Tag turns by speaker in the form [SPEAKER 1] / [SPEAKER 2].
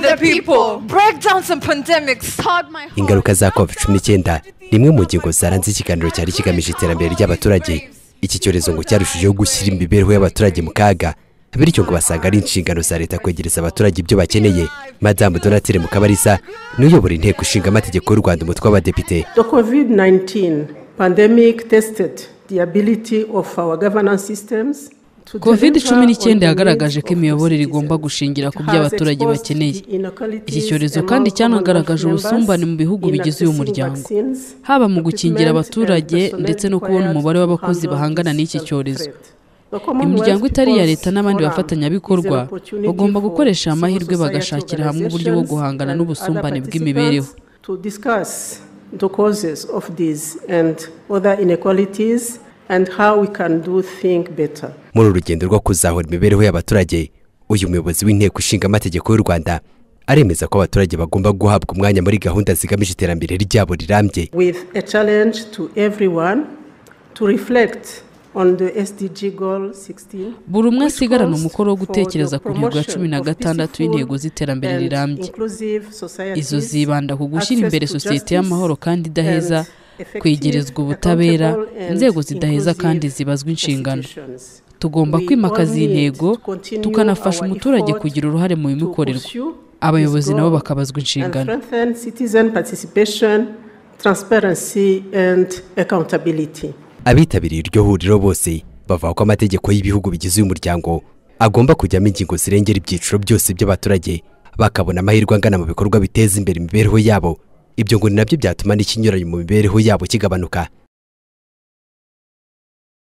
[SPEAKER 1] the people, break down some pandemics, hard my heart.
[SPEAKER 2] ingaruka za covid cumi n'icyenda ni imwe mu ngingo zaranze ikiganiro cyari kigamije iterambere ry'abaturage iki cyorezo ngo cyarushijeho gushyira imibereho y'abaturage mu kaga bityo ngo basanga ari inshingano za leta kwegereza abaturage ibyo bakeneye madamu donatire mukabarisa niwe uyobora inteko ishinga amategeko y'u rwanda umutwe w'abadepite
[SPEAKER 3] The COVID 19 pandemic tested the ability of our governance systems. to
[SPEAKER 4] covid cumi
[SPEAKER 3] deliver
[SPEAKER 4] n'icyenda
[SPEAKER 3] on the
[SPEAKER 4] yagaragaje
[SPEAKER 3] needs
[SPEAKER 4] ko
[SPEAKER 3] of
[SPEAKER 4] imiyoborere
[SPEAKER 3] the
[SPEAKER 4] igomba
[SPEAKER 3] citizens.
[SPEAKER 4] gushingira ku byo
[SPEAKER 3] Has
[SPEAKER 4] abaturage
[SPEAKER 3] exposed
[SPEAKER 4] bakeneye
[SPEAKER 3] inequalities
[SPEAKER 4] iki cyorezo
[SPEAKER 3] among
[SPEAKER 4] kandi
[SPEAKER 3] government
[SPEAKER 4] cyanagaragaje
[SPEAKER 3] members
[SPEAKER 4] ubusumbane mu bihugu
[SPEAKER 3] in
[SPEAKER 4] bigize uyu
[SPEAKER 3] accessing
[SPEAKER 4] muryango
[SPEAKER 3] vaccines,
[SPEAKER 4] haba mu
[SPEAKER 3] equipment
[SPEAKER 4] gukingira
[SPEAKER 3] and
[SPEAKER 4] abaturage
[SPEAKER 3] personnel
[SPEAKER 4] ndetse no kubona
[SPEAKER 3] required
[SPEAKER 4] umubare
[SPEAKER 3] to
[SPEAKER 4] w'abakozi
[SPEAKER 3] handle
[SPEAKER 4] bahangana
[SPEAKER 3] this
[SPEAKER 4] n'iki
[SPEAKER 3] health
[SPEAKER 4] cyorezo.
[SPEAKER 3] threat. The Commonwealth
[SPEAKER 4] imiryango itari iya
[SPEAKER 3] People's
[SPEAKER 4] leta n'abandi
[SPEAKER 3] Forum
[SPEAKER 4] bafatanyabikorwa
[SPEAKER 3] is an opportunity
[SPEAKER 4] bagomba
[SPEAKER 3] for
[SPEAKER 4] gukoresha
[SPEAKER 3] civil
[SPEAKER 4] amahirwe
[SPEAKER 3] society
[SPEAKER 4] bagashakira hamwe uburyo bwo guhangana
[SPEAKER 3] organizations
[SPEAKER 4] n'ubusumbane
[SPEAKER 3] and other
[SPEAKER 4] bw'imibereho.
[SPEAKER 3] participants to discuss the causes of these and other inequalities and how we can do things better.
[SPEAKER 2] muri uru rugendo rwo kuzahura imibereho y'abaturage uyu muyobozi w'inteko ishinga amategeko y'u rwanda aremeza ko abaturage bagomba guhabwa umwanya muri gahunda zigamije iterambere ryabo rirambye
[SPEAKER 3] With a challenge to everyone to reflect on the SDG goal 16
[SPEAKER 4] buri umwe
[SPEAKER 3] which
[SPEAKER 4] asigarana
[SPEAKER 3] calls
[SPEAKER 4] umukoro wo
[SPEAKER 3] for
[SPEAKER 4] gutekereza
[SPEAKER 3] the
[SPEAKER 4] ku ntego ya cumi na
[SPEAKER 3] promotion of
[SPEAKER 4] gatandatu
[SPEAKER 3] peaceful
[SPEAKER 4] y'intego z'iterambere
[SPEAKER 3] and
[SPEAKER 4] rirambye
[SPEAKER 3] inclusive societies,
[SPEAKER 4] izo zibanda ku gushyira
[SPEAKER 3] access
[SPEAKER 4] imbere
[SPEAKER 3] to
[SPEAKER 4] sosiyete
[SPEAKER 3] justice,
[SPEAKER 4] y'amahoro kandi idaheza
[SPEAKER 3] and effective,
[SPEAKER 4] kwegerezwa ubutabera
[SPEAKER 3] accountable and
[SPEAKER 4] inzego zidaheza kandi
[SPEAKER 3] inclusive
[SPEAKER 4] zibazwa inshingano
[SPEAKER 3] institutions.
[SPEAKER 4] tugomba
[SPEAKER 3] We
[SPEAKER 4] kwimakaza iyi
[SPEAKER 3] all need
[SPEAKER 4] ntego
[SPEAKER 3] to continue
[SPEAKER 4] tukanafasha
[SPEAKER 3] our
[SPEAKER 4] umuturage
[SPEAKER 3] effort
[SPEAKER 4] kugira uruhare mu
[SPEAKER 3] to
[SPEAKER 4] bimukorerwa
[SPEAKER 3] pursue
[SPEAKER 4] abayobozi
[SPEAKER 3] this
[SPEAKER 4] nabo
[SPEAKER 3] goal
[SPEAKER 4] bakabazwa inshingano
[SPEAKER 3] and strengthen citizen participation transparency and accountability
[SPEAKER 2] abitabiriye iryo huriro bose bavuga ko amategeko y'ibihugu bigize uyu muryango agomba kujyamo ingingo zirengera ibyiciro byose by'abaturage bakabona amahirwe angana mu bikorwa biteza imbere imibereho yabo ibyo ngo ni nabyo byatuma n'ikinyuranyo mu mibereho yabo kigabanuka